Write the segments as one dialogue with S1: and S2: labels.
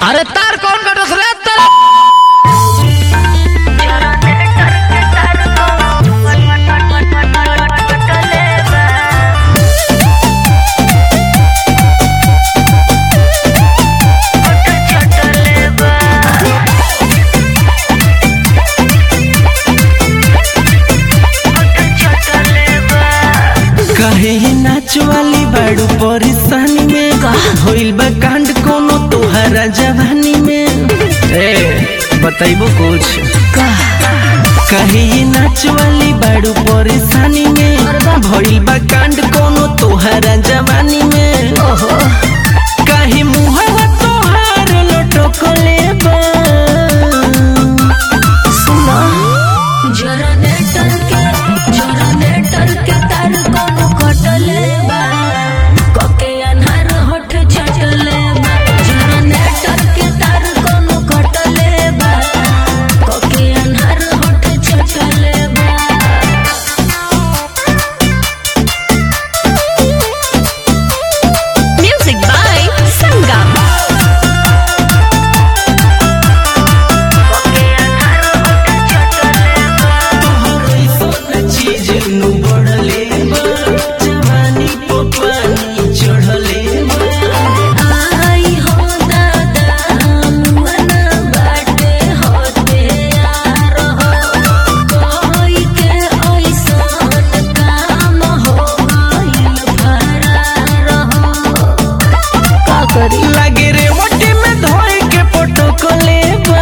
S1: अरे तार कौन कटस रे तार
S2: कहे ये नाच वाली बाड़ू परेशानी में होइल बा कांड कोनो तोहरा जवानी में ए बताइबो कुछ कहे ये नाच वाली बाड़ू परेशानी में भइल बा कांड कोनो तोहरा जवानी में कहे मुहवा तोहार लटकले बा सुना
S3: जनरेटर के जनरेटर के तार कोनो कटले बा कके अन्हार होठ छटले बा जनरेटर के तार कोनो कटले बा कके अन्हार होठ छटले बा Music by Sangam.
S2: चीज नु बढ़ले बा जवानी पे पानी चढ़ले बा
S3: आई हो दादा मन बाटे होते यार हो कोई के ऐसन काम हो गइल फरार हो का करी
S2: लागे रे मोटे में धोए के पटकले बा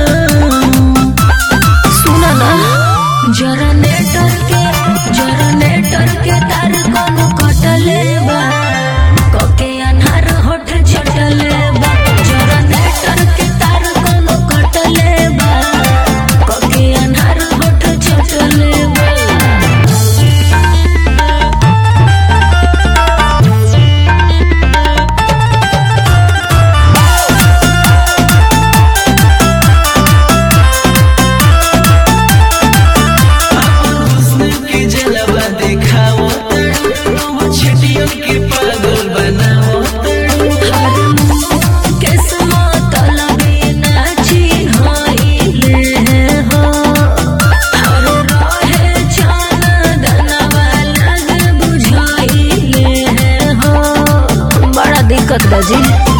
S3: सुना ना जनरेटर के जनरेटर के तार कोनो कटले बा कके अन्हार होठ छटले बा जनरेटर के तार कोनो कटले बा कके अन्हार होठ छटले बा
S2: हुस्न के जलवा देखाओ तड़ो छटियों के पागल बनाओ
S3: किस्मत लगे नाची होइले हो हर रहे चान दनवा लग बुझाइले हो बड़ा दिक्कत बजी